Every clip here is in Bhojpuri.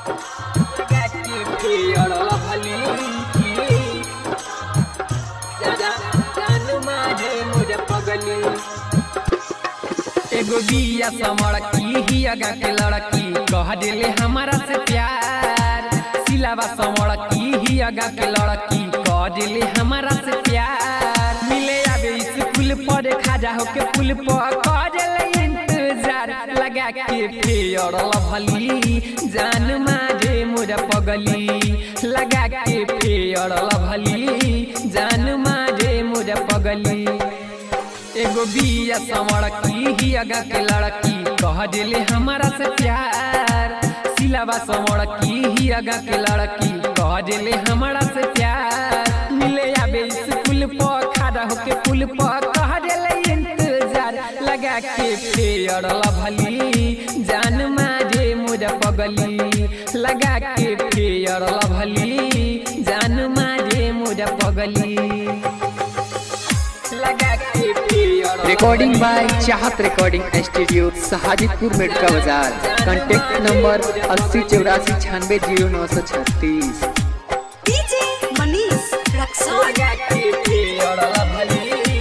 लगा के फेयर लभली जा जा जान मारे मोर पगली एगो बिया समड़की ही अगा के लड़की कह दिले हमारा से प्यार सिलावा समड़की ही अगा के लड़की कह दिले हमारा से प्यार मिले आवे स्कूल पर खाजा होके पुल पर कह दिले इंतजार लगा के फेयर लभली जान मारे मोर पगली लगा के फेयर लभली जान मारे मोर पगली एगो बिया समड़की ही अगा के लड़की कह दिले हमारा से प्यार सिलावा समड़की ही अगा के लड़की कह दिले हमारा से प्यार मिले आबे स्कूल पर खड़ा होके पुल पर कह दिले इंतजार लगा के फेयर लभली जान मारे मोर पगली लगा के फेयर लभली जान मारे मोर पगली लगा के fair recording by Chahat recording studio सहाजिदपुर मेडका बाजार कांटेक्ट नंबर अस्सी चौरासी छियानवे जीरो नौ सौ छत्तीस DJ Manish Raksol. लगा के फेयर लभली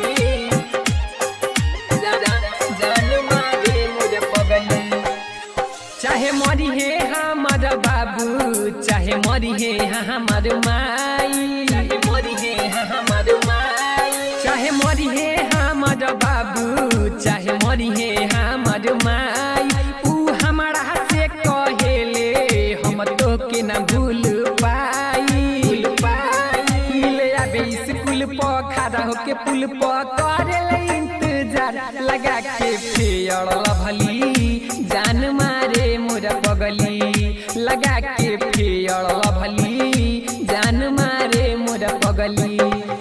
जा- जा- जान मारे मोर पगली चाहे मरी हे हमर बाबू चाहे मरी हे हमर माई चाहे मरी हे हमर माई चाहे मरी हे हमर बाबू चाहे मरी हे हमर माई ऊ हमारा से कहेले हम तो के ना भूल पाई मिले आबे स्कूल पर खड़ा होके पुल पर करेले इंतजार लगा के फेयर लभली जान मारे मोर पगली लगा के फेयर लभली जान मारे मोर पगली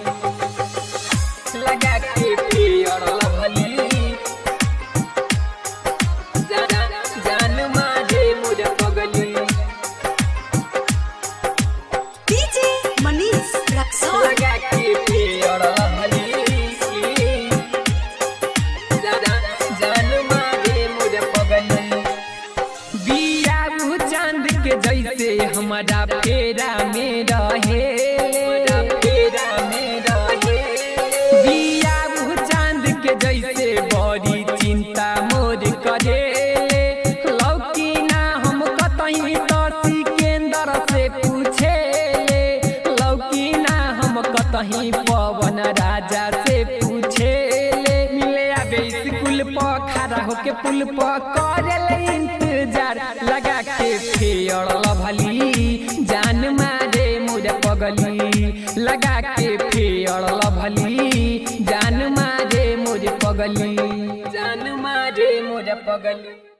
लगा के फेयर लभली जा- जा- जान मारे मोर पगली DJ Manish Raksol. लगा के फेयर लभली जा- जा- जान मारे मोर पगली बिया ऊ चांद के जैसे हमारा फेरा में रहे फेरा में रहे बिया ऊ चांद के जैसे बड़ी चिंता मोर करे लौकी ना हम कतही तो सिकेंदर से पूछे लौकी ना हम कतही पवन राजा से पूछे मिले आबे स्कूल पर खड़ा होके पुल पर करेले इंतजार लगा के फेयर लभली जान मारे मोर पगली लगा के फेयर लभली जान मारे मोर पगली जान मारे मोर पगली